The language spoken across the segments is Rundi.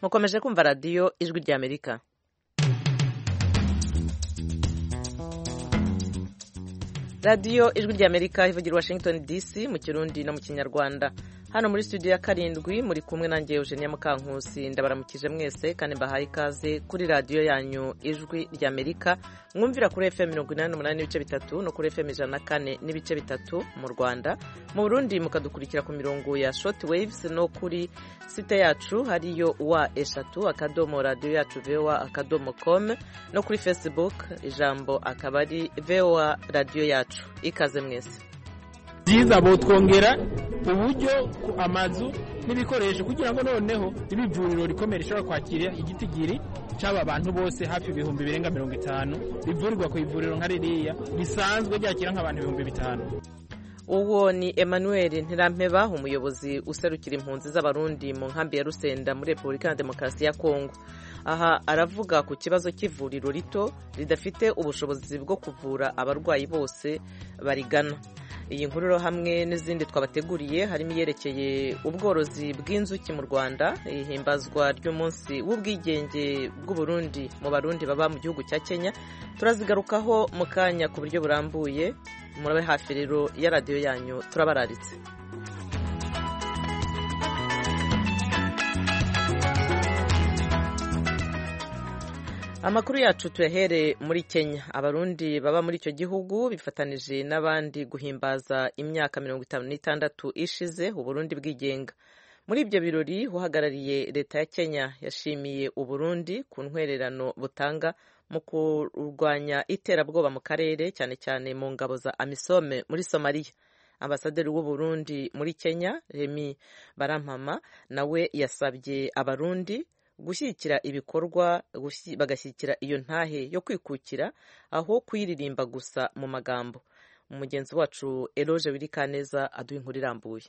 mukomeje kumva radiyo ijwi ry'amerika radiyo ijwi ry'amerika ivugira washington dc mu kirundi no mu kinyarwanda hano muri studio ya karindwi muri kumwe nanjye eugenia mukankusi ndabaramukije mwese kandi mbahaye ikaze kuri radiyo yanyu ijwi ry'amerika mwumvira kuri fm mirongo inani n'umunani n'ibice bitatu no kuri fm ijana na kane n'ibice bitatu mu rwanda mu burundi mukadukurikira ku mirongo ya short waves no kuri site yacu hariyo wa eshatu akadomo radiyo yacu voa akadomo com no kuri facebook ijambo akaba ari voa radiyo yacu ikaze mwese byiza botwongera uburyo ku amazu n'ibikoresho kugira ngo noneho ibe ivuriro rikomeye rishobora kwakira igitigiri cy'aba bantu bose hafi ibihumbi birenga mirongo itanu bivurirwa ku ivuriro nka ririya risanzwe ryakira nk'abantu ibihumbi bitanu uwo ni emmanuel ntirampeba umuyobozi userukira impunzi z'abarundi mu nkambi ya rusenda muri repubulika ya demokarasi ya kongo aha aravuga ku kibazo cy'ivuriro rito ridafite ubushobozi bwo kuvura abarwayi bose barigana iyi nkuru hamwe n'izindi twabateguriye harimo iyerekeye ubworozi bw'inzuki mu rwanda ihimbazwa ry'umunsi w'ubwigenge bw'uburundi mu barundi baba mu gihugu cya kenya turazigarukaho mu kanya ku buryo burambuye murabe hafi rero ya radiyo yanyu turabararitse amakuru yacu tuyahere muri kenya abarundi baba muri icyo gihugu bifatanije n'abandi guhimbaza imyaka mirongo itanu n'itandatu ishize uburundi bwigenga muri ibyo birori uhagarariye leta ya kenya yashimiye uburundi ku ntwererano butanga mu kurwanya iterabwoba mu karere cyane cyane mu ngabo za amisome muri somaliya ambasaderi w'uburundi muri kenya remi barampama nawe yasabye abarundi gushyigikira ibikorwa bagashyigikira iyo ntahe yo kwikukira aho kuyiririmba gusa mu magambo umugenzi wacu eroge wirikaneza aduha inkuru irambuye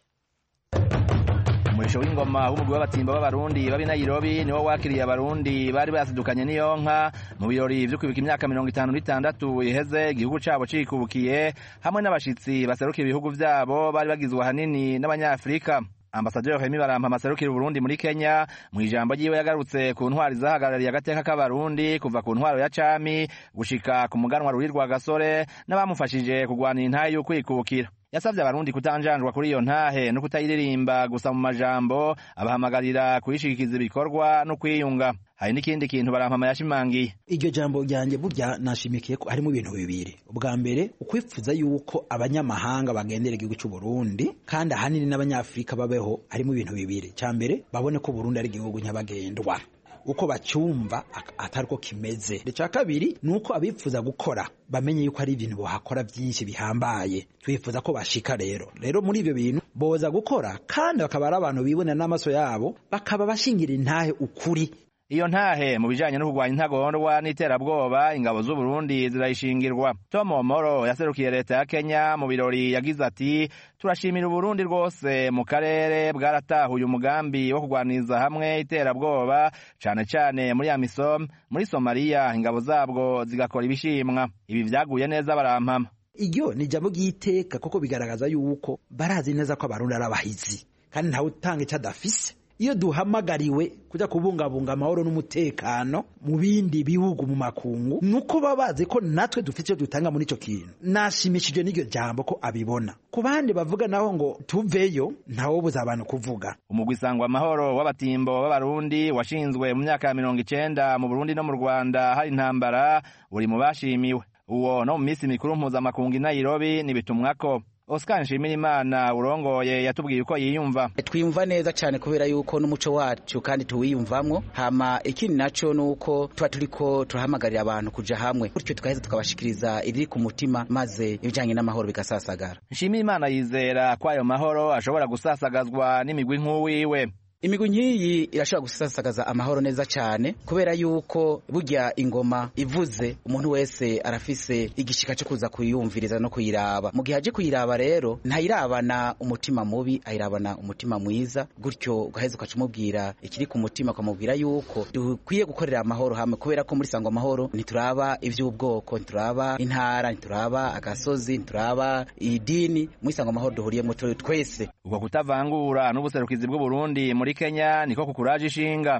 umurisho w'ingoma w'umugwi w'abatimba b'abarundi babi nayirobi niwo wakiriye abarundi bari basidukanye n'iyo nka mu birori vyo kwibuka imyaka mirongo itanu n'itandatu iheze igihugu cabo cikubukiye hamwe n'abashitsi baserukira ibihugu vyabo bari bagizwe ahanini n'abanyafurika ambasaderi Remy Barampama aserukira Burundi muri Kenya mu ijambo ryiwe yagarutse ku ntwari zahagarariye agateka k'abarundi kuva ku ntwaro ya cami gushika ku muganwa ruri rwa gasore n'abamufashije kurwanira intahe y'ukwikukira yasavye abarundi kutanjanjwa kuri iyo ntahe no kutayiririmba gusa mu majambo abahamagarira kuyishikiza ibikorwa no kwiyunga hari n'ikindi kintu barampama yashimangiye iryo jambo ryanjye burya nashimikiye ko harimo ibintu bibiri ubwa mbere ukwifuza yuko abanyamahanga bagendera igihugu cy'u Burundi kandi ahanini n'abanyafurika babeho harimo ibintu bibiri cya mbere babone ko Burundi ari igihugu nyabagendwa uko bacyumva atari ko kimeze icya kabiri ni uko abifuza gukora bamenye yuko ari ibintu bohakora byinshi bihambaye twifuza ko bashika rero rero muri ibyo bintu boza gukora kandi bakaba ari abantu bibonera n'amaso yabo bakaba bashingira intahe ukuri iyo ntahe mu bijanye no kurwanya intagondwa n'iterabwoba ingabo z'uburundi zirayishingirwa tom omoro yaserukiye leta ya kenya mu birori yagize ati turashimira uburundi rwose mu karere bwaratahuye umugambi wo kurwaniriza hamwe iterabwoba cane cane muri amisom muri somaliya ingabo zabwo zigakora ibishimwa ibi vyaguye neza barampama iryo ni ijambo ry'iteka kuko bigaragaza yuko barazi neza ko abarundi ari abahizi kandi ntawe utanga ico adafise iyo duhamagariwe kujya kubungabunga amahoro n'umutekano mu bindi bihugu mu makungu nuko baba bazi ko natwe dufite icyo dutanga muri icyo kintu nashimishije n'iryo jambo ko abibona ku bandi bavuga naho ngo tuveyo ntawobuza abantu kuvuga umugwi sangwa amahoro w'abatimbo b'abarundi washinzwe mu myaka ya mirongo icenda mu burundi no mu rwanda hari intambara uri mu bashimiwe uwo no mu minsi mikuru mpuzamakungu i nairobi nibitumwako Oscar Nshimirimana urongoye yatubwiye uko yiyumva twiyumva neza cyane kubera yuko n'umuco wacu kandi tuwiyumvamwo hama ikindi naco nuko tuba turiko turahamagarira abantu kuja hamwe gutyo tukaheza tukabashikiriza iriri ku mutima maze ibijanye n'amahoro bigasasagara Nshimirimana yizera ko ayo mahoro ashobora gusasagazwa n'imigwi nk'uwiwe imigwi nk'iyi irashobora gusasagaza amahoro neza cyane kubera yuko burya ingoma ivuze umuntu wese arafise igishika cyo kuza kuyumviriza no kuyiraba mu gihe aje kuyiraba rero ntayirabana umutima mubi ayirabana umutima mwiza gutyo ugaheza ukacumubwira ikiri ku mutima ukamubwira yuko dukwiye gukorera amahoro hamwe kubera ko muri sangwa amahoro ntituraba ivy'ubwoko ntituraba intara ntituraba agasozi ntituraba idini muri sangwa amahoro duhuriyemo twese uko kutavangura n'ubuserukizi bw'uburundi muri kenya niko kukuraje ishinga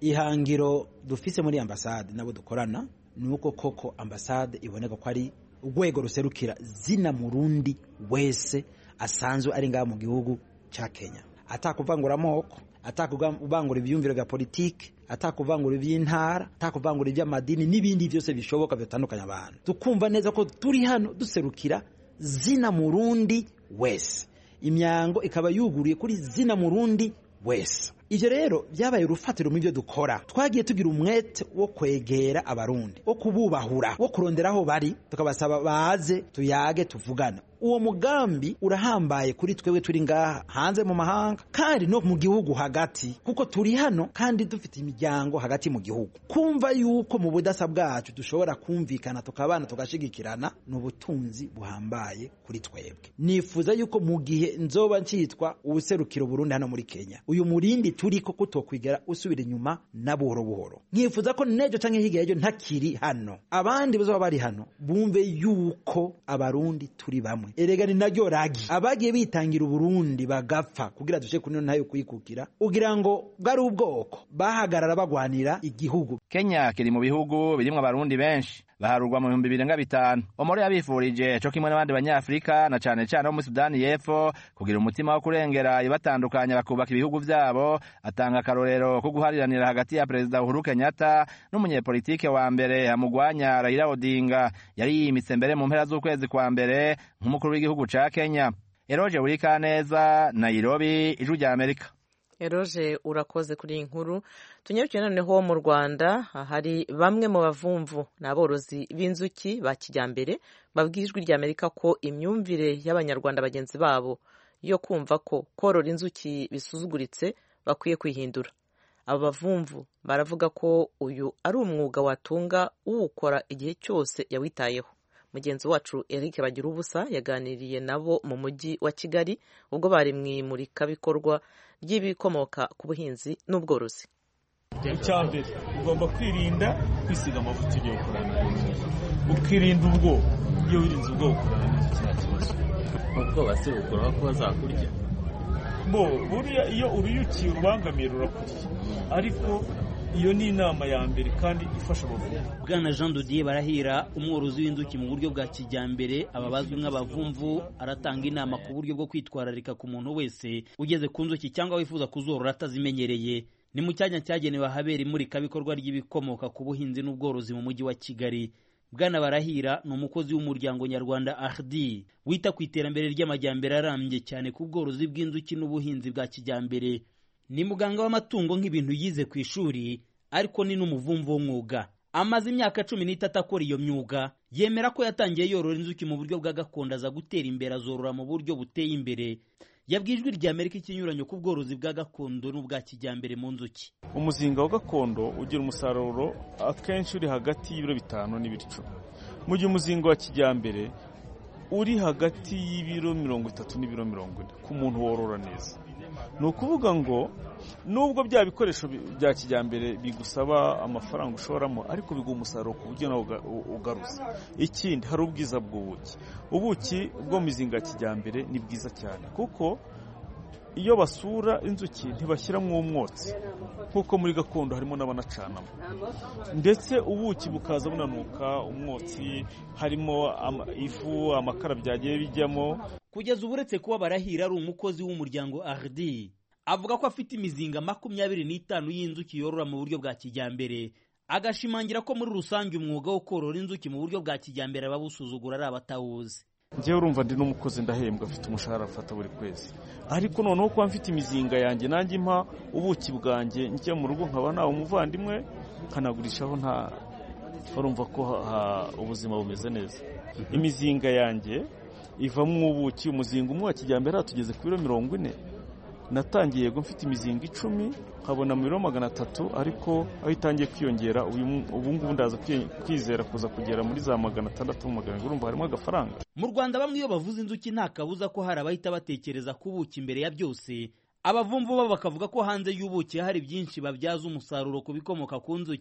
ihangiro dufise muri ambasade nabo dukorana ni uko koko ambasade iboneka ko ari urwego ruserukira zina murundi wese asanzwe ari ngaha mu gihugu cya kenya atakuvangura amoko atakuvangura ibyumviro bya politiki atakuvangura iby'intara atakuvangura iby'amadini n'ibindi byose bishoboka bitandukanya abantu tukumva neza ko turi hano duserukira zina murundi wese imyango ikaba yuguriye kuri zina murundi wese ivyo rero byabaye urufatiro mu byo dukora twagiye tugira umwete wo kwegera abarundi wo kububahura wo kurondera aho bari tukabasaba baze tuyage tuvugana uwo mugambi urahambaye kuri twebwe turi ngaha hanze mu mahanga kandi no mu gihugu hagati kuko turi hano kandi dufite imiryango hagati mu gihugu kumva yuko mu budasa bwacu dushobora kumvikana tukabana tugashigikirana ni ubutunzi buhambaye kuri twebwe nifuza yuko mu gihe nzoba ncitwa ubuserukiro Burundi hano muri Kenya uyu murindi turi ko kutokwigera usubira inyuma na buhoro buhoro nkifuza ko nejo canke hirya y'ejo ntakiri hano abandi bazoba bari hano bumve yuko abarundi turi bamwe erega ni naryo ragi abagiye bitangira uburundi bagapfa kugira dushe kuri ntayo kwikukira ugira ngo bwari ubwoko bahagarara bagwanira igihugu kenya kiri mu bihugu birimwo abarundi benshi baharurwa mu bihumbi birenga bitanu omori yabifurije co kimwe n'abandi banyafurika na cane cane bo muri sudani y'epfo kugira umutima wo kurengera ibatandukanya bakubaka ibihugu vyabo atanga akarorero ko guhariranira hagati ya perezida uhuru kenyatta n'umunyepolitike wa mbere amugwanya raila odinga yari yimitse mbere mu mpera z'ukwezi kwa mbere nk'umukuru w'igihugu ca kenya eroje burikaneza nairobi ijwi rya amerika eroje urakoze kuri iyi nkuru tunyarukiye noneho mu rwanda hari bamwe mu bavumvu ni aborozi b'inzuki ba kijyambere babwiye ijwi rya amerika ko imyumvire y'abanyarwanda bagenzi babo yo kumva ko korora inzuki bisuzuguritse bakwiye kwihindura abo bavumvu baravuga ko uyu ari umwuga watunga uwukora igihe cyose yawitayeho mugenzi wacu eric bagira ubusa yaganiriye nabo mu mujyi wa kigali ubwo bari mu imurikabikorwa ry'ibikomoka ku buhinzi n'ubworozi icya mbere ugomba kwirinda kwisiga amavuta ugiye gukorana ukirinda ubwoba iyo wirinze ubwoba ukorana n'inzuki nta kibazo ubwoba se bukuraho ko bazakurya bo buriya iyo uruyuki rubangamiye rurakurya ariko iyo ni inama ya mbere kandi ifasha abavumvu bwana jean dodier barahira umworozi w'inzuki mu buryo bwa kijyambere aba bazwi nk'abavumvu aratanga inama ku buryo bwo kwitwararika ku muntu wese ugeze ku nzuki cyangwa wifuza kuzorora atazimenyereye ni mu cyanya cyagenewe ahabera imurikabikorwa ry'ibikomoka ku buhinzi n'ubworozi mu mujyi wa kigali bwana barahira ni umukozi w'umuryango nyarwanda ardi wita ku iterambere ry'amajyambere arambye cyane ku bworozi bw'inzuki n'ubuhinzi bwa kijyambere ni muganga w'amatungo nk'ibintu yize ku ishuri ariko ni n'umuvumvu w'umwuga amaze imyaka cumi n'itatu akora iyo myuga yemera ko yatangiye yorora inzuki mu buryo bwa gakondo aza gutera imbere azorora mu buryo buteye imbere yabwiye ijwi rya amerika ikinyuranyo ku bworozi bwa gakondo n'ubwa kijyambere mu nzuki umuzinga wa gakondo ugira umusaruro akenshi uri hagati y'ibiro bitanu n'ibiro icumi mu gihe umuzinga wa kijyambere uri hagati y'ibiro mirongo itatu n'ibiro mirongo ine ku muntu worora neza ni ukuvuga ngo nubwo bya bikoresho bya kijyambere bigusaba amafaranga ushoramo ariko biguha umusaruro ku buryo nawe ugaruza ikindi hari ubwiza bw'ubuki ubuki bwo mu mizinga ya kijyambere ni bwiza cyane kuko iyo basura inzuki ntibashyiramo umwotsi nk'uko muri gakondo harimo n'abanacanamo ndetse ubuki bukaza bunanuka umwotsi harimo ifu amakara byagiye bijyamo kugeza ubu uretse kuba barahira ari umukozi w'umuryango ardi avuga ko afite imizinga makumyabiri n'itanu y'inzuki yorora mu buryo bwa kijyambere agashimangira ko muri rusange umwuga wo korora inzuki mu buryo bwa kijyambere abawusuzugura ari abatawuzi njyewe urumva ndi n'umukozi ndahembwa afite umushahara afata buri kwezi ariko noneho kuba mfite imizinga yanjye nanjye mpa ubuki bwanjye njya mu rugo nkaba nawe umuvandimwe nkanagurishaho nta urumva ko ubuzima bumeze neza imizinga yanjye ivamo ubuki umuzinga umwe wa kijyambere tugeze ku biro mirongo ine natangiye yego mfite imizinga icumi nkabona mu biro magana atatu ariko aho itangiye kwiyongera ubu ngubu ndaza kwizera kuza kugera muri za magana atandatu mu magana urumva harimo agafaranga mu rwanda bamwe iyo bavuze inzuki nta kabuza ko hari abahita batekereza ku buki imbere ya byose abavumvu bo bakavuga ko hanze y'ubuki hari byinshi babyaza umusaruro ku bikomoka ku nzuki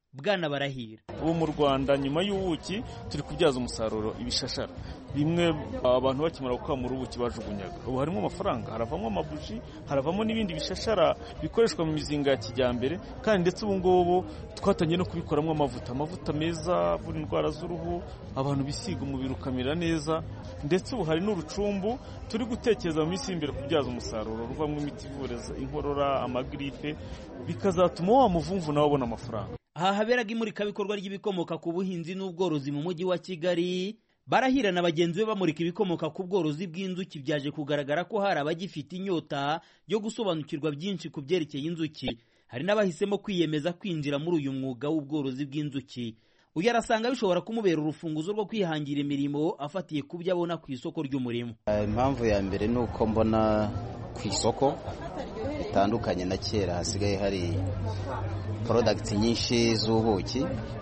bwana barahira ubu mu rwanda nyuma y'ubuki turi kubyaza umusaruro ibishashara bimwe abantu bakimara gukamura ubuki bajugunyaga ubu harimo amafaranga haravamo amabuji haravamo n'ibindi bishashara bikoreshwa mu mizinga ya kijyambere kandi ndetse ubu ngubu twatangiye no kubikoramo amavuta amavuta meza avura indwara z'uruhu abantu bisiga umubiri ukamera neza ndetse ubu hari n'urucumbu turi gutekereza mu minsi y'imbere kubyaza umusaruro ruvamo imiti ivura inkorora amagiripe bikazatuma wa muvumvu nawe abona amafaranga aha haberaga imurikabikorwa ry'ibikomoka ku buhinzi n'ubworozi mu mujyi wa kigali barahira na bagenzi be bamurika ibikomoka ku bworozi bw'inzuki byaje kugaragara ko hari abagifite inyota yo gusobanukirwa byinshi ku byerekeye inzuki hari n'abahisemo kwiyemeza kwinjira muri uyu mwuga w'ubworozi bw'inzuki uyu arasanga bishobora kumubera urufunguzo rwo kwihangira imirimo afatiye ku byo abona ku isoko ry'umurimo impamvu ya mbere ni uko mbona ku isoko bitandukanye na kera hasigaye hari porodagiti nyinshi z'ubuki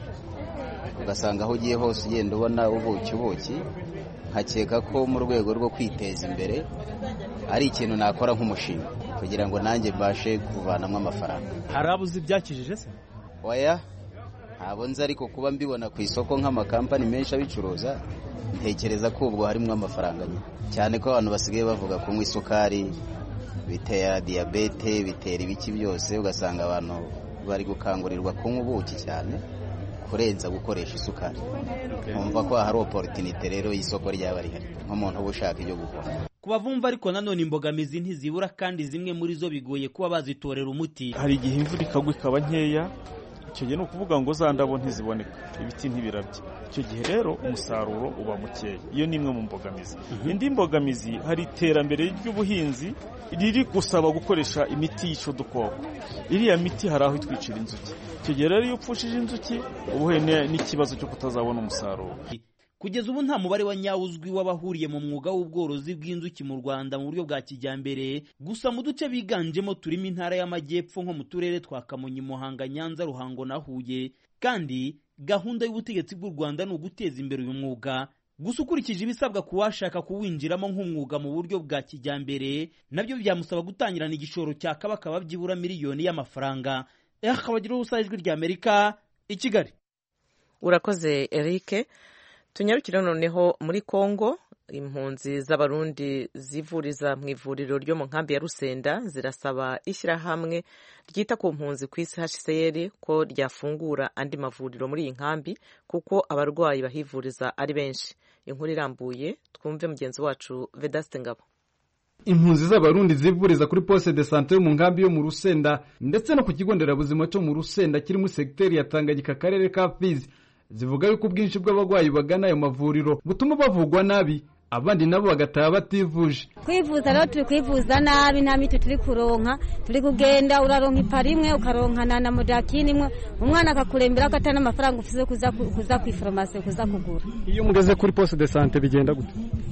ugasanga aho ugiye hose ugenda ubona ubuki ubuki nkakeka ko mu rwego rwo kwiteza imbere ari ikintu nakora nk'umushinga kugira ngo nanjye mbashe kuvanamo amafaranga hari abuzi ibyakijije se oya ntabwo nzi ariko kuba mbibona ku isoko nk'amakampani menshi abicuruza ntekereza ko ubwo harimo amafaranga cyane ko abantu basigaye bavuga kunywa isukari bitera diyabete bitera ibiki byose ugasanga abantu bari gukangurirwa kunywa ubuki cyane kurenza gukoresha isukari nkumva ko hari oporotinite rero y'isoko ryaba rihari nk'umuntu uba ushaka ibyo gukora ku bavumva ariko nanone imbogamizi ntizibura kandi zimwe muri zo bigoye kuba bazitorera umuti hari igihe imvura ikagwa ikaba nkeya icyo gihe ni ukuvuga ngo za ndabo ntiziboneka ibiti ntibirabye icyo gihe rero umusaruro uba mukeya iyo ni imwe mu mbogamizi indi mbogamizi hari iterambere ry'ubuhinzi riri gusaba gukoresha imiti yica udukoko iriya miti hari aho itwicira inzuki icyo gihe rero iyo upfushije inzuki uba uhuye n'ikibazo cyo kutazabona umusaruro kugeza ubu nta mubare wa nyawo uzwi w'abahuriye mu mwuga w'ubworozi bw'inzuki mu rwanda mu buryo bwa kijyambere gusa mu duce biganjemo turimo intara y'amajyepfo nko mu turere twa kamonyi muhanga nyanza ruhango na huye kandi gahunda y'ubutegetsi bw'u rwanda ni uguteza imbere uyu mwuga gusa ukurikije ibisabwa ku washaka kuwinjiramo nk'umwuga mu buryo bwa kijyambere nabyo byamusaba gutangirana igishoro cya kabakaba byibura miliyoni y'amafaranga akabagira ubusa ijwi ry'amerika i kigali urakoze eric tunyarukire noneho muri congo impunzi z'abarundi zivuriza mu ivuriro ryo mu nkambi ya rusenda zirasaba ishyirahamwe ryita ku mpunzi ku isi hcr ko ryafungura andi mavuriro muri iyi nkambi kuko abarwayi bahivuriza ari benshi inkuru irambuye twumve mugenzi wacu vedaste ngabo impunzi z'abarundi zivuriza kuri poste de sante yo mu nkambi yo mu rusenda ndetse no ku kigo nderabuzima cyo mu rusenda kiri muri segiteri ya tanganyika akarere ka fizi zivuga yuko ubwinshi bw'abarwayi bagana ayo mavuriro butuma bavugwa nabi abandi nabo bagataha bativuje kwivuza rero turi kwivuza nabi nta miti turi kuronka turi kugenda uraronka ipara imwe ukaronkana na modakini imwe umwana akakurembera ko atari n'amafaranga ufite kuza kuza ku iforomasi kuza kugura iyo mugeze kuri poste de sante bigenda gute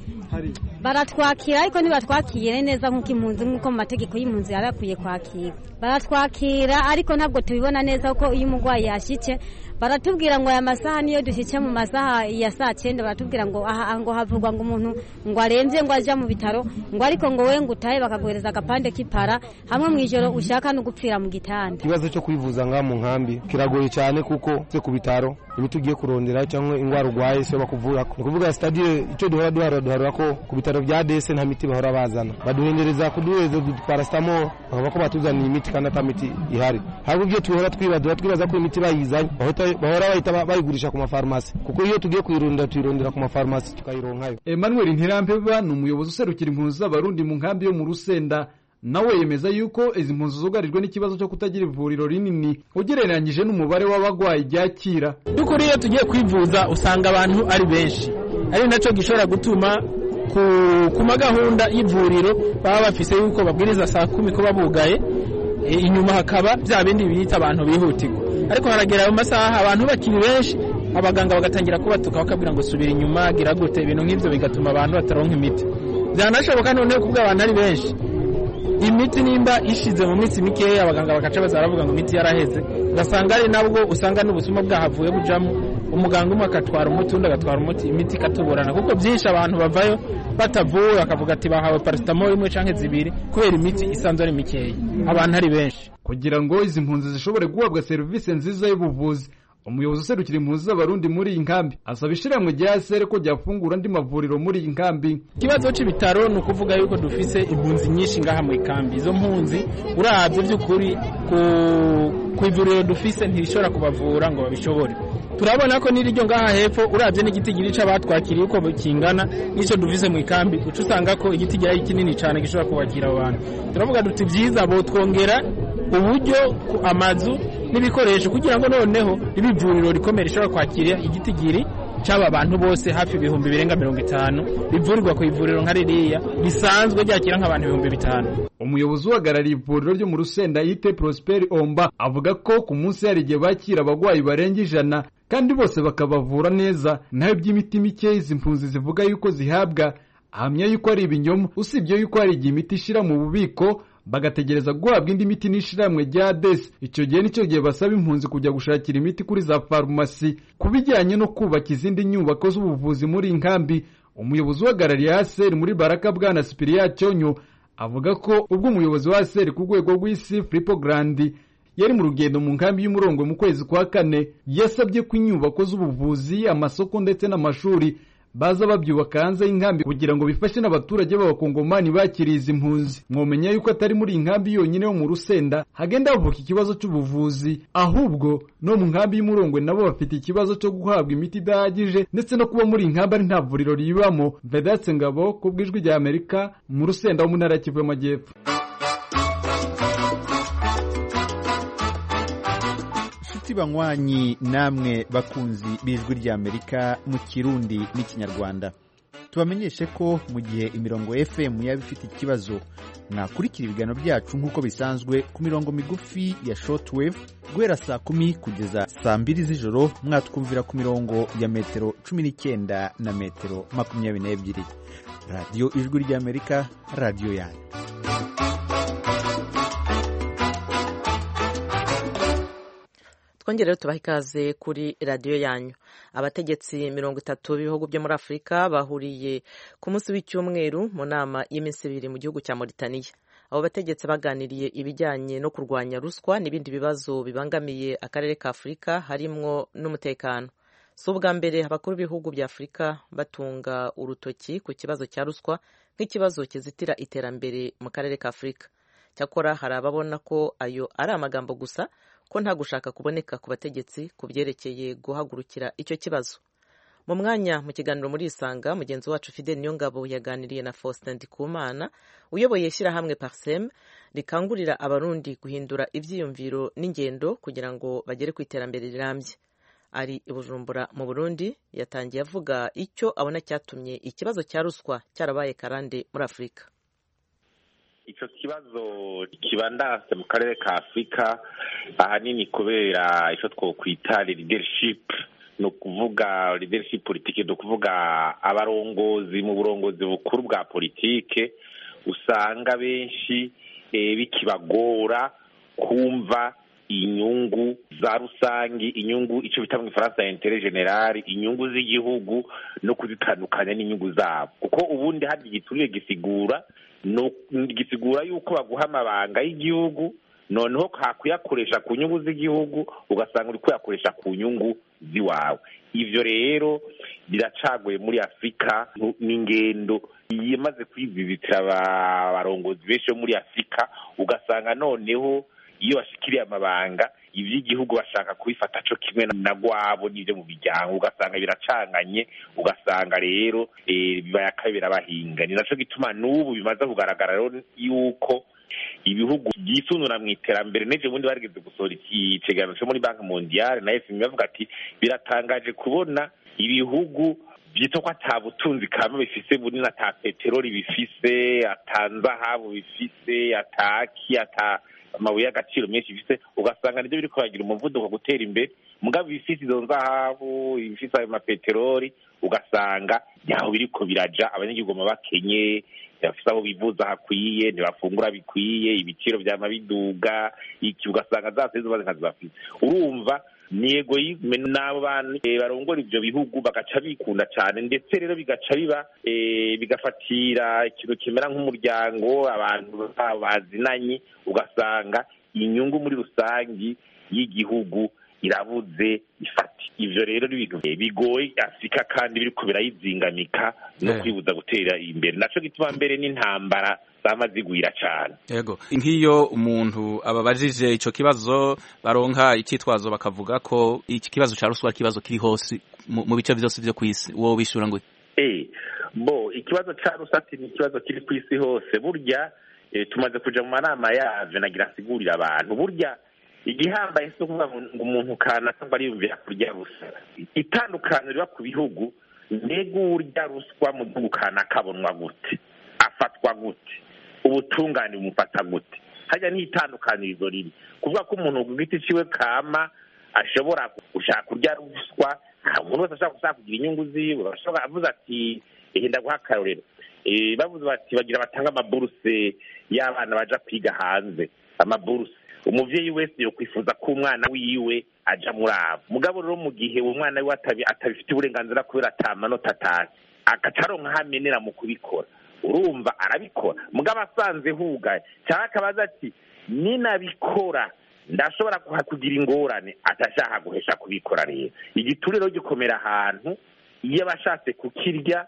baratwakira ariko ntibatwakire neza nk'uko impunzi nk'uko mu mategeko y'impunzi yari akwiye kwakira baratwakira ariko ntabwo tubibona neza ko iyo umurwayi yashyitse baratubwira ngo aya masaha niyo dushyitse mu masaha ya saa cyenda baratubwira ngo aha ngo havugwa ngo umuntu ngo arembye ngo ajya mu bitaro ngo ariko ngo we ngo utahe bakaguhereza agapande k'ipara hamwe mu ijoro ushaka no gupfira mu gitanda ikibazo cyo kwivuza ngaha mu nkambi kiragoye cyane kuko se ku bitaro imiti ugiye kurondera cyangwa indwara urwaye siyo bakuvura ni ukuvuga sitadire icyo duhora duharura duharura ko ku bitaro bya dese nta miti bahora bazana baduhendereza kuduhereza parasitamoro bakavuga ko batuzaniye imiti kandi ata miti ihari ahubwo ibyo tuhora twibaza twibaza ko imiti bayizanye bahora bahita bayigurisha ku mafarumasi kuko iyo tugiye kuyirondera tuyirondera ku mafarumasi tukayironkayo emmanuel ntirampeba ni umuyobozi userukira impunzi z'abarundi mu nkambi yo mu rusenda nawe yemeza yuko izi mpunzi zugarijwe n'ikibazo cyo kutagira ivuriro rinini ugereranyije n'umubare w'abarwayi ryakira by'ukuri iyo tugiye kwivuza usanga abantu ari benshi ari nacyo gishobora gutuma ku magahunda y'ivuriro baba bafise yuko babwiriza saa kumi kuba bugaye inyuma hakaba bya bindi bita abantu bihutirwa ariko haragera mu masaha abantu bakiri benshi abaganga bagatangira kubatuka bakabwira ngo subira inyuma gira gute ibintu nk'ibyo bigatuma abantu bataronka imiti byanashoboka noneho kubwo abantu ari benshi imiti nimba ishize mu minsi mikeya abaganga bagaca baza baravuga ngo imiti yaraheze ugasanga ari nabwo usanga n'ubusuma bwahavuye bujamo umuganga umwe agatwara umuti undi agatwara umuti imiti ikatuburana kuko byinshi abantu bavayo batavuwe bakavuga ati bahawe parasitamoro imwe cyangwa zibiri kubera imiti isanzwe ari mikeya abantu ari benshi kugira ngo izi mpunzi zishobore guhabwa serivisi nziza y'ubuvuzi umuyobozi userukira impunzi z'abarundi muri iyi nkambi asaba ishirahamwe rya sere ko ryafungura andi mavuriro muri iyi nkambi ikibazo c'ibitaro ni ukuvuga yuko dufise impunzi nyinshi ngaha mu ikambi izo mpunzi uravye vy'ukuri ku ku ivuriro dufise ntirishobora kubavura ngo babishobore turabona ko n'iryo ngaha hepfo uravye n'igitigiri c'abatwakiriye uko kingana n'ico dufise mu ikambi uca usanga ko igitigiri ari kinini cane gishobora kubakira abo bantu turavuga duti vyiza botwongera uburyo amazu n'ibikoresho kugira ngo noneho ribe ivuriro rikomeye rishobora kwakira igitigiri c'aba bantu bose hafi ibihumbi birenga mirongo itanu rivurirwa ku ivuriro nka ririya risanzwe ryakira nk'abantu ibihumbi bitanu umuyobozi uhagarariye ivuriro ryo mu rusenda yite prosperi omba avuga ko ku munsi hari igihe bakira abagwayi barenga ijana kandi bose bakabavura neza naho iby'imiti mike izi mpunzi zivuga yuko zihabwa ahamya yuko ari ibinyoma usibye yuko hari igihe imiti ishira mu bubiko bagategereza guhabwa indi miti n'ishirahamwe rya desi icyo gihe nicyo gihe basaba impunzi kujya gushakira imiti kuri za farumasi ku bijyanye no kubaka izindi nyubako z'ubuvuzi muri iyi nkambi umuyobozi uhagarariye aseri muri baraka bwana sipiriya cyonyo avuga ko ubwo umuyobozi wa aseri ku rwego rw'isi filipo garandi yari mu rugendo mu nkambi y'umurongo mu kwezi kwa kane yasabye ko inyubako z'ubuvuzi amasoko ndetse n'amashuri baza babyubaka hanze y'inkambi kugira ngo bifashe n'abaturage b'abakongomani bakiriye izi mpunzi mwomenya yuko atari muri iyi nkambi yonyine yo mu rusenda hagenda havuka ikibazo cy'ubuvuzi ahubwo no mu nkambi y'umurongwe nabo bafite ikibazo cyo guhabwa imiti idahagije ndetse no kuba muri iyi nkambi ari nta vuriro ribamo vedatse ngabo ku bw'ijwi rya amerika mu rusenda wo mu ntara ya kivu y'amajyepfo inshuti banywanyi namwe bakunzi b'ijwi ry'amerika mu kirundi n'ikinyarwanda tubamenyeshe ko mu gihe imirongo fm yaba ifite ikibazo mwakurikira ibiganiro byacu nk'uko bisanzwe ku mirongo migufi ya shortwave guhera saa kumi kugeza saa mbiri z'ijoro mwatwumvira ku mirongo ya metero cumi n'icyenda na metero makumyabiri n'ebyiri radiyo ijwi ry'amerika radiyo yanyu twongere rero tubaha ikaze kuri radiyo yanyu abategetsi mirongo itatu b'ibihugu byo muri afurika bahuriye ku munsi w'icyumweru mu nama y'iminsi ibiri mu gihugu cya Mauritania abo bategetsi baganiriye ibijyanye no kurwanya ruswa n'ibindi bibazo bibangamiye akarere ka afurika harimwo n'umutekano si ubwa mbere abakuru b'ibihugu bya afurika batunga urutoki ku kibazo cya ruswa nk'ikibazo kizitira iterambere mu karere ka afurika cyakora hari ababona ko ayo ari amagambo gusa ko nta gushaka kuboneka ku bategetsi ku byerekeye guhagurukira icyo kibazo mu mwanya mu kiganiro muri isanga mugenzi wacu fidel niyongabo yaganiriye na faustin ndikumana uyoboye ishyirahamwe parsem rikangurira abarundi guhindura ibyiyumviro n'ingendo kugira ngo bagere ku iterambere rirambye ari i bujumbura mu burundi yatangiye avuga icyo abona cyatumye ikibazo cya ruswa cyarabaye karande muri afurika icyo kibazo kibandase mu karere ka afurika ahanini kubera icyo twokwita leadership ni ukuvuga leadership politike ni ukuvuga abarongozi mu burongozi bukuru bwa politike usanga benshi bikibagora kumva inyungu za rusangi inyungu icyo bita mu ifaransa ya intere generali inyungu z'igihugu no kuzitandukanya n'inyungu zabo kuko ubundi hari igiturire gisigura gisigura yuko baguha amabanga y'igihugu noneho kuyakoresha ku nyungu z'igihugu ugasanga uri kuyakoresha ku nyungu z'iwawe ibyo rero biracagoye muri afurika n'ingendo imaze kwizibitira abarongozi benshi bo muri afurika ugasanga noneho iyo bashikiriye amabanga iby'igihugu bashaka kubifata cyo kimwe na gwabo n'ibyo mu miryango ugasanga biracanganye ugasanga rero bibayakabira bahinga ni nacyo gituma n'ubu bimaze kugaragara rero yuko ibihugu byisunura mu iterambere n'ejo bundi barigeze gusohora ikiganiro cyo muri banki mondiyale na fmi bavuga ati biratangaje kubona ibihugu byitwa ko ata butunzi kama bifise bunini ata peteroli bifise ata nzahabu bifise ataki ata amabuye y'agaciro menshi bifite ugasanga nibyo biri kuhagira umuvuduko gutera imbere mugabo ibifite izo nzahabu ibifite ayo mapeteroli ugasanga ntaho biriko biraja abanyagihugu bakenye ntibafite aho bivuza hakwiye ntibafungura bikwiye ibiciro byama biduga iki ugasanga za sezi bazi nkazi bafite urumva ni egoyizme n'abo bantu barongora ibyo bihugu bagaca bikunda cyane ndetse rero bigaca biba bigafatira ikintu kimera nk'umuryango abantu bazinanye ugasanga inyungu muri rusangi y'igihugu irabuze ifati ivyo rero ni ibintu bigoye afurika kandi biriko birayizingamika no Eh. kwibuza gutera imbere naco gituma mbere n'intambara zama zigwira cane yego nk'iyo umuntu ababajije ico kibazo baronka icitwazo bakavuga ko iki kibazo ca ruswa ari ikibazo kiri hose mu mu bice vyose vyo kw'isi wowe bishura ngo Eh, bo ikibazo ca rusati ni ikibazo kiri ku isi hose burya eh, tumaze kuja mu manama yavyo nagira nsigurira abantu burya igihambaye si ukuvuga ngo ngo umuntu kanaka ngo ariyumvira kurya ruswa itandukaniro riba ku bihugu mbega urya ruswa mu gihugu kanaka abonwa gute afatwa gute ubutungane bumufata gute harya n'itandukanirizo riri kuvuga ko umuntu ku giti ciwe kama ashobora gushaka kurya ruswa nta umuntu wese ashobora gushaka kugira inyungu ziwe bashobora avuze ati ehe ndaguha akarorero Eh, bavuze bati bagira batanga amaburuse y'abana baja kwiga hanze amaburuse umuvyeyi wese yokwifuza ko umwana wiwe aja muri abo mugabo rero mu gihe uwo mwana wiwe atabi- atabifite uburenganzira kubera ata manota atashye agaca aronka aho amenera mu kubikora urumva arabikora mugabo asanze hugaye cyangwa akabaza ati ninabikora ndashobora kuha- kugira ingorane atashaka guhesha kubikora rero igituriro gikomera ahantu iyo abashatse kukirya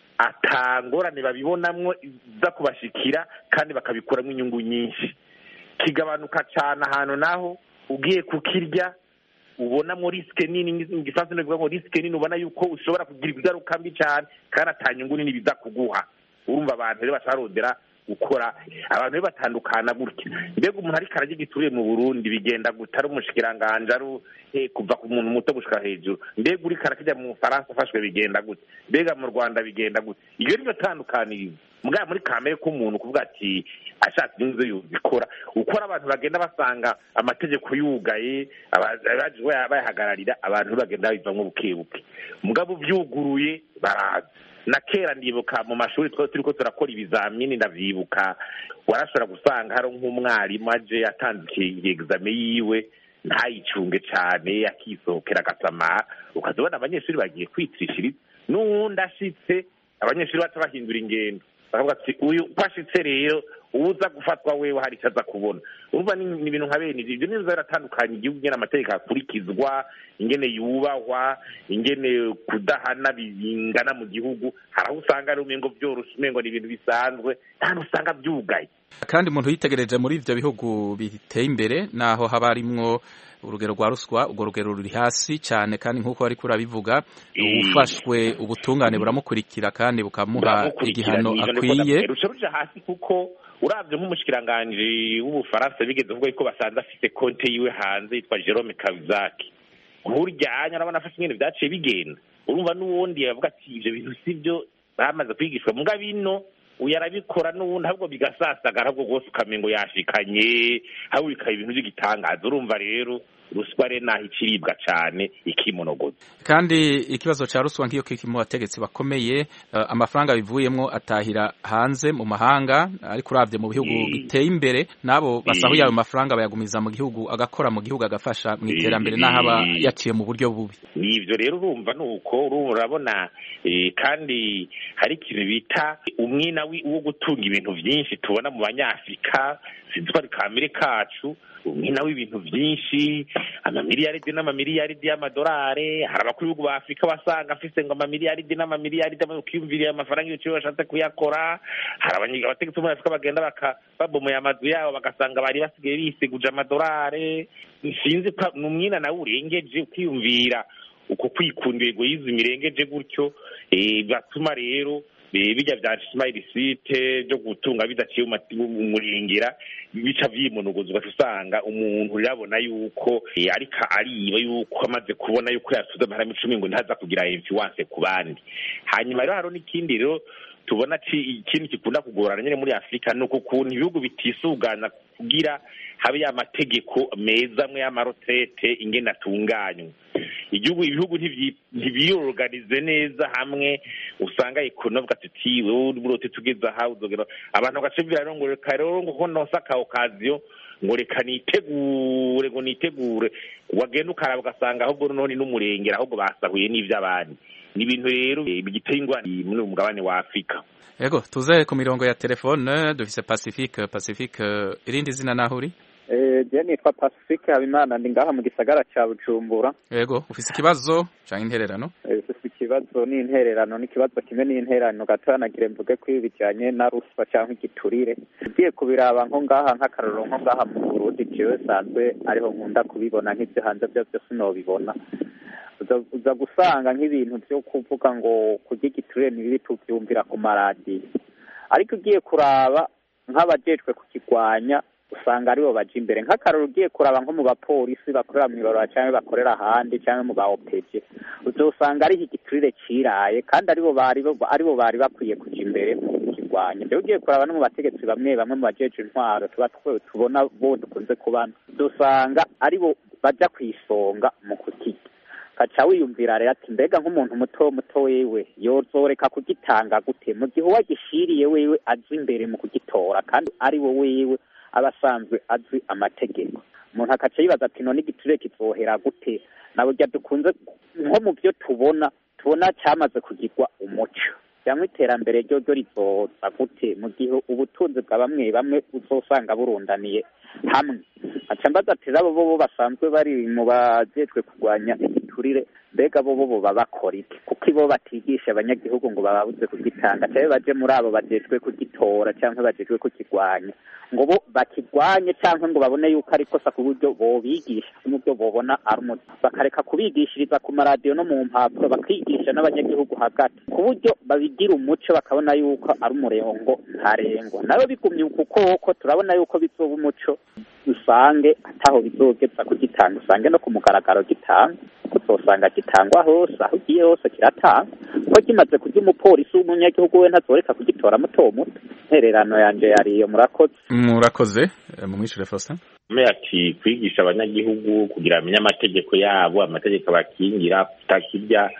atangorane babibonamwo iza kubashikira kandi bakabikuramo inyungu nyinshi kigabanuka cyane ahantu naho ugiye kukirya ubonamo risike nini mu gifaransa bivuga ngo risike nini ubona yuko ushobora kugira ingaruka mbi cyane kandi ata nyungu nini biza kuguha urumva abantu rero bacarondera gukora abantu rero batandukana gutya mbega umuntu ariko ararya igituriye mu burundi bigenda guta ari umushikiranganje ari eh, kuva ku muntu muto gushika hejuru mbega uriko arakijya mu bufaransa afashwe bigenda gute mbega mu rwanda bigenda gute iyo niyo tandukanirizo mugabo muri kamere k'umuntu kuvuga ati ashatse inyungu ze yuzikora uko ari abantu bagenda basanga amategeko yugaye aba- abaje baya- bayahagararira abantu bagenda babivamwo buke buke mugabo uvyuguruye baraza na kera ndibuka mu mashuri twari turiko turakora ibizamini ndavyibuka warashobora gusanga hari nk'umwarimu aje atanze egizame yiwe ntayicunge cane akisohokera agasamara ukaza ubona abanyeshuri bagiye kwitishiriza n'uwundi ashitse abanyeshuri baca bahindura ingendo bakavuga ati uyu uko ashitse rero uza gufatwa wewe hari icyo aza kubona urumva ni ni ibintu nka bene ivyo ibyo nizo biratandukanye igihugu ingene amategeko akurikizwa ingene yubahwa ingene kudahana bingana mu gihugu hari aho usanga ari umengo vyoroshe umengo ni ibintu bisanzwe ntahantu usanga vyugaye kandi umuntu yitegereje muri ivyo bihugu biteye imbere naho haba harimwo urugero rwa ruswa urwo rugero ruri hasi cyane kandi nk'uko ariko urabivuga ufashwe ubutungane buramukurikira kandi bukamuha igihano akwiye ruca ruja hasi kuko uravye nk'umushikiranganji w'ubufaransa bigeze kuvuga yuko basanze afise konte yiwe hanze yitwa jerome kavizaki nkuryanya urabona afashe ingene vyaciye bigenda urumva n'uwundi yavuga ati ivyo bintu sivyo bamaze kwigishwa muga bino uyu arabikora n'uwundi ahubwo bigasasagara ahubwo rwose ukamengo yashikanye ahubwo bikaba ibintu vy'igitangaza urumva rero ruswa rero naho ikiribwa cane ikimonogoza kandi ikibazo ca ruswa nk'iyo kiki mu bategetsi bakomeye eh, amafaranga bivuyemwo atahira hanze mu mahanga ariko uravye mu bihugu Mm. biteye imbere nabo basahuye Mm. ayo mafaranga bayagumiza mu gihugu agakora mu gihugu agafasha mu iterambere n'aho aba Mm. yaciye mu buryo bubi nivyo rero urumva nuko urumva urabona eh, kandi hari ikintu bita umwina wi- wo gutunga ibintu vyinshi tubona mu banyafrika sinzi ko ari kamere kacu umwina w'ibintu vyinshi amamiliyaridi n'amamiliyaridi y'amadolare hari abakuru b'ibihugu ba afurika wasanga afise ngo amamiliyaridi n'amamiliyaridi ukiyumviriye amafaranga y'ibiciro bashatse kuyakora hari abanye- abategetsi bo muri afurika bagenda baka babomoye amazu yabo bagasanga bari basigaye bisiguje amadolare sinzi ko ni umwina nawe urengeje ukiyumvira uko kwikunda egoyizi mirengeje gutyo eh, batuma rero eh, bijya vya smile site byo gutunga bidaciye mu mati- mu murengera bica vyimonogoza ugaca usanga umuntu urabona yuko eh, ariko ariba yuko amaze kubona yuko yasuze amahera icumi ngo ntaza kugira influence ku bandi hanyuma rero hariho n'ikindi rero tubona ci- ikindi gikunda kugorana nyine muri afurika ni uko ukuntu ibihugu bitisugana kugira habe ya mategeko meza amwe y'amarotete ingene atunganywa igihugu ibihugu ntivyi- ntibiyorganize neza hamwe usanga ekonomi ati wowe urote tugeze aha uzogera abantu bagaca bivira rero ngo reka rero ngo ko nonse aka okaziyo ngo reka nitegure ngo nitegure wagenda ukaraba ugasanga ahubwo none n'umurengera ahubwo basahuye n'ivy'abandi ni ibintu rero eh, bigiteye ingwani muri uyu mugabane wa afurika yego tuze ku mirongo ya telefone dufise pacifique pacifique irindi zina naho uri je nitwa pacifique habimana ndi ngaha mu gisagara ca bujumbura yego ufise ikibazo canke intererano ufise ikibazo n'intererano n'ikibazo kimwe n'intererano gatoya nagire mvuge ko ibi bijanye na ruswa canke igiturire ugiye kubiraba nko ngaha nk'akarorero nko ngaha mu burundi jewe sanzwe ariho nkunda kubibona nk'ivyo hanze vyo vyose nobibona uza gusanga nk'ibintu vyo kuvuga ngo kurya igiturire nibibi tuvyumvira ku maradiyo ariko ugiye kuraba nk'abajejwe kukigwanya usanga aribo baja imbere nk'akararo ugiye kuraba nko mu bapolisi bakorera mw'ibarura cyangwa bakorera ahandi cyangwa mu ba opeje uzosanga ari igiturire ciraye kandi aribo bari aribo bari bakwiye kuja imbere mu kukigwanya rero ugiye kuraba no mu bategetsi bamwe bamwe mu bajeje intwaro tuba tubona bo dukunze kubana dusanga aribo baja kw'isonga mu kukirya kaca wiyumvira rero ati mbega nk'umuntu muto muto wewe yozoreka kugitanga gute mu gihe uwagishiriye wewe azi imbere mu kugitora kandi ari wo wewe aba asanzwe azi amategeko umuntu akaca yibaza ati none igiturire kizohera gute na burya dukunze nko mu byo tubona tubona cyamaze kugirwa umuco cyangwa iterambere ryo ryo rizoza gute mu gihe ubutunzi bwa bamwe bamwe uzosanga burundaniye hamwe aca mbaza ati rabo bo basanzwe bari mu bajejwe kurwanya igiturire mbega bo bo baba bakora iki kuko ibo batigisha abanyagihugu ngo bababuze kugitanga cyangwa baje muri abo bajejwe kugitora cyangwa bajejwe kukigwanya ngo bo bakigwanye cyangwa ngo babone yuko ari kosa ku buryo bobigisha n'ubwo bobona ari umuti bakareka kubigishiriza ku maradiyo no mu mpapuro bakigisha n'abanyagihugu hagati ku buryo babigira umuco bakabona yuko ari umurengo ntarengwa nawe bigumye uku koko turabona yuko bizoba umuco usange ataho bizogeza kugitanga usange no ku mugaragaro gitanga uzosanga gitangwa hose aho ugiye hose kiratanga ko kimaze kurya umupolisi w'umunyagihugu we ntazoreka kugitora muto muto intererano yanje yariyo murakoze murakoze mumwishure Faustin me ati kwigisha abanyagihugu kugira bamenye amategeko yabo amategeko abakingira kutakirya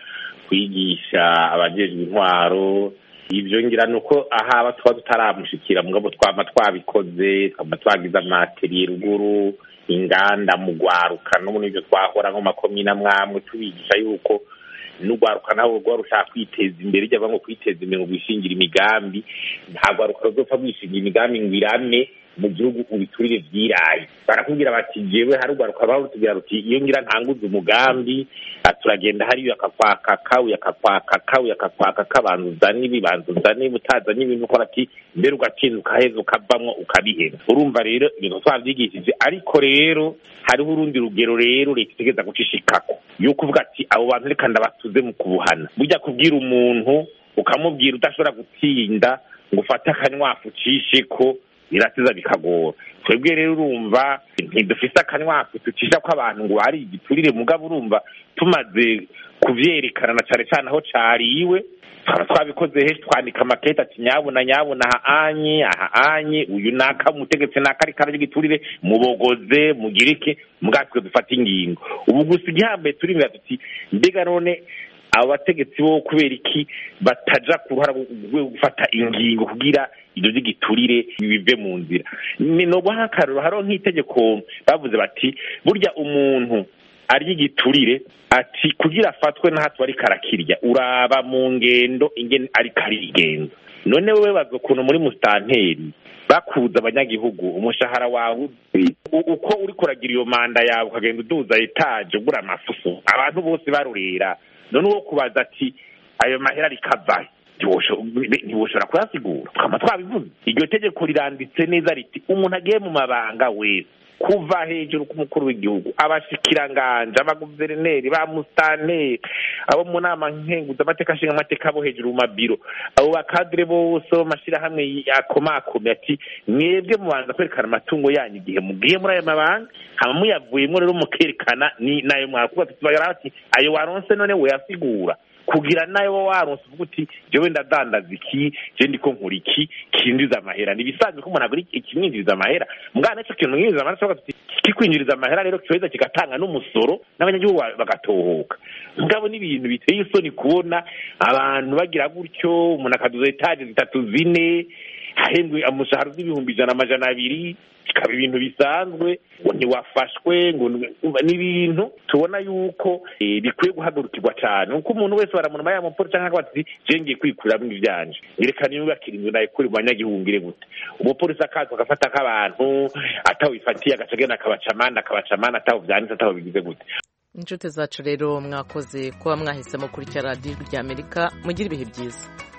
kwigisha abajejwe intwaro ibyo ngira ni uko ahaba tuba tutaramushikira mugabo twaba twabikoze twaba twagize amateriye ruguru inganda mu gwaruka no muri ibyo twahora nko makomine amwamwe tubigisha yuko n'ugwaruka nabo rwa rushaka kwiteza imbere ijya ngo kwiteza imbere ngo rwishingira imigambi nta gwaruka ruzopfa rwishingira imigambi ngo irame mu gihugu ubiturire vyiraye barakubwira bati jewe hari ugwaruka baho rutubwira ruti iyo ngira ntanguze umugambi turagenda hariyo akakwaka kawe akakwaka kawe akakwaka kabanza uzane ibi banza uzane ibi utazanye ibintu ukora ati mbere ugatsinda ukaheza ukavamwo ukabihera urumva rero ibintu twavyigishije ariko rero hariho urundi rugero rero leta itegeza gucishikako yo kuvuga ati abo bantu reka ndabatuze mu kubuhana burya kubwira umuntu ukamubwira udashobora gutsinda ngo ufate akanywafu ucisheko birasiza bikagora twebwe rero urumva ntidufise akanywafu tucisha ko abantu ngo ari igiturire mugabo urumva tumaze kuvyerekana na cane cane aho cariwe twaba twabikoze henshi twandika amakete ati nyabuna nyabuna aha anye aha anye uyu naka umutegetsi naka ariko ararya igiturire mubogoze mugirike mugatwe dufate ingingo ubu gusa igihambaye turimira tuti mbega none abo bategetsi bo kubera iki bataja ku ruhara rwo gufata ingingo kugira ibyo by'igiturire bive mu nzira ni no guha akaruro hariho nk'itegeko bavuze bati burya umuntu arya igiturire ati kugira afatwe n'ahatwe ariko arakirya uraba mu ngendo ingene ariko arigenza none wowe baza ukuntu muri musitanteri bakuza abanyagihugu umushahara wawe uko uri kuragira iyo manda yawe ukagenda uduza etaje ugura amafuso abantu bose barurera none uwo kubaza ati ayo mahera rikavahe ntiwoshobora kuyasigura tukaba twabivuze iryo tegeko riranditse neza riti umuntu agiye mu mabanga wese kuva hejuru k'umukuru w'igihugu abashikiranganje abaguverineri ba musitanteri abo mu nama nkenguzamateka nshinga amateka bo hejuru mu mabiro abo bakadire bose bo mashyirahamwe akomakome ati mwebwe mubanza kwerekana amatungo yanyu igihe mugiye muri ayo mabanga hama muyavuyemo rero mukerekana ni nayo mwakuba ati ayo waronse none weyasigura kugira nayo wowe waronse uvuga uti jewe ndadandaza iki je ndiko nkora iki kinjiza amahera nibisanzwe ko umuntu agura ikimwinjiriza amahera mugana naco kintu mwinjiriza amahera tuvuga tuti kikwinjiriza amahera rero kizoheza kigatanga n'umusoro n'abanyagihugu bagatohoka mugabo n'ibintu biteye isoni kubona abantu bagira gutyo umuntu akaduza etaje zitatu zine ahembwe umushahara w'ibihumbi ijana amajana abiri bikaba ibintu bisanzwe ngo ntiwafashwe ngo ni ibintu tubona yuko bikwiye guhagurukirwa cyane kuko umuntu wese baramunuma yamuporo cyangwa akabaza ati je ngiye kwikuriramo ivyanje ngerekana yubakira inzu nayikure mu banyagihugu ngire gute umupolisi akaza agafata nk'abantu ataho bifatiye agaca agenda akabaca amande akabaca amande ataho vyanditse ataho bigize gute inshuti zacu rero mwakoze kuba mwahisemo kurikira radiyo ry'amerika mugire ibihe byiza